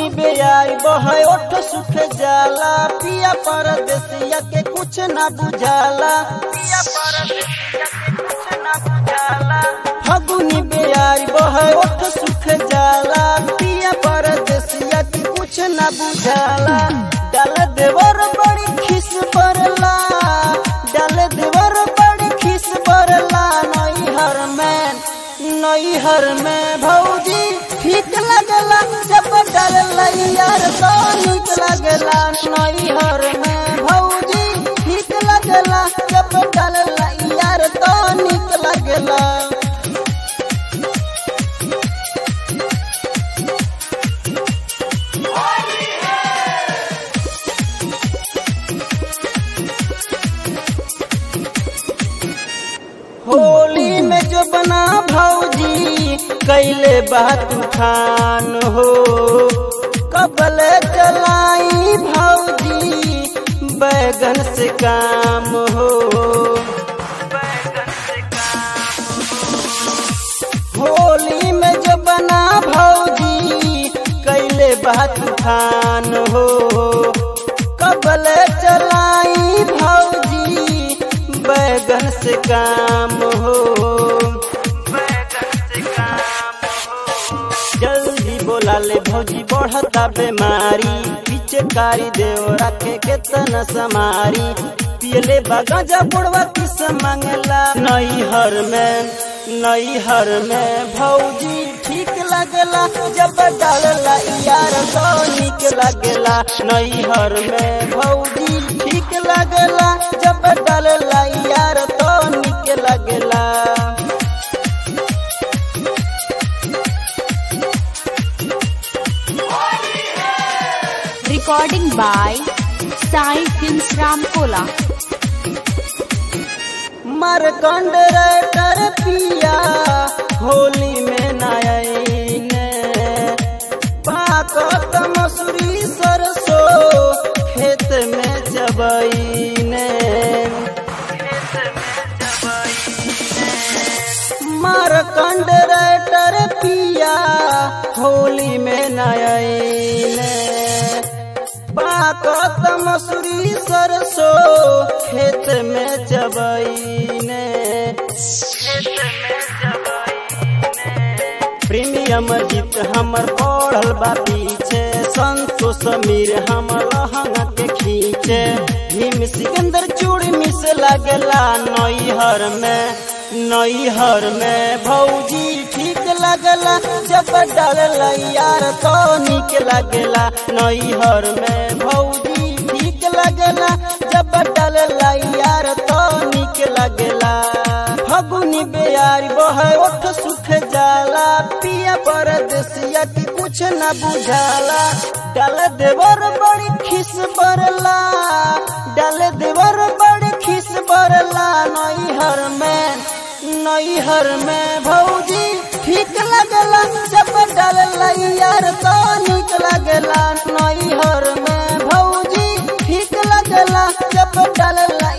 बेयाई बहे ओठ सुख जाला पिया परदेसिया के कुछ ना बुझाला पिया परदेसिया के कुछ ना बुझाला फगुनी बेयाई बहे ओठ सुख जाला पिया परदेसिया के कुछ ना बुझाला डाल देवर बड़ी खिस परला डाल देवर बड़ी खिस परला नई हर में नई हर में भौजी ठीक लगला जब डाल यार तो निक लगला नई हर में भौजी ठीक लगला जब डाल यार तो निक लगला होली में जो बना भौजी कैले बात तूफान हो कबल चलाई भौजी बैगन से काम हो होली में जो बना भौजी कैले बात तूफान हो कबल चलाई भौजी बैगन से काम हो जल्दी बोला ले भौजी बढ़ता बीमारी पीछे कारी देव रखे केतना समारी पियले बगाजा बुढ़वा किस मंगला नई हर में नई हर में भौजी ठीक लगला जब डालला यार तो निक लगला नई हर में भौजी ठीक लगला जब डालला यार तो निक लगला Recording by Sai Films Ramkola. Markand कर पिया होली में नयने पाकत मसूरी सरसो खेत में जबईने मरकंड कर पिया होली में नयने पाकत मसूरी सरसो खेत में जबईने प्रीमियम जीत हमर पढ़ल बा पीछे संतोष समीर हमर लहंगा के खींचे भीम सिकंदर चूड़ी मिस लगला नैहर में नैहर में भौजी ठीक लगला जब डालला यार तो निक लगला नैहर में भौजी ठीक लगला जब डालला यार तो निक लगला फगुनी बेयार बहे ओठ सुख जाला पिया परदेसिया की कुछ न बुझाला डाल देवर बड़ी खिस बरला डाल देवर बड़ी खिस बरला नैहर में नैहर में भौजी ठीक लगला जब डालला यार तो निक लगला नैहर में भौजी ठीक लगला जब डालला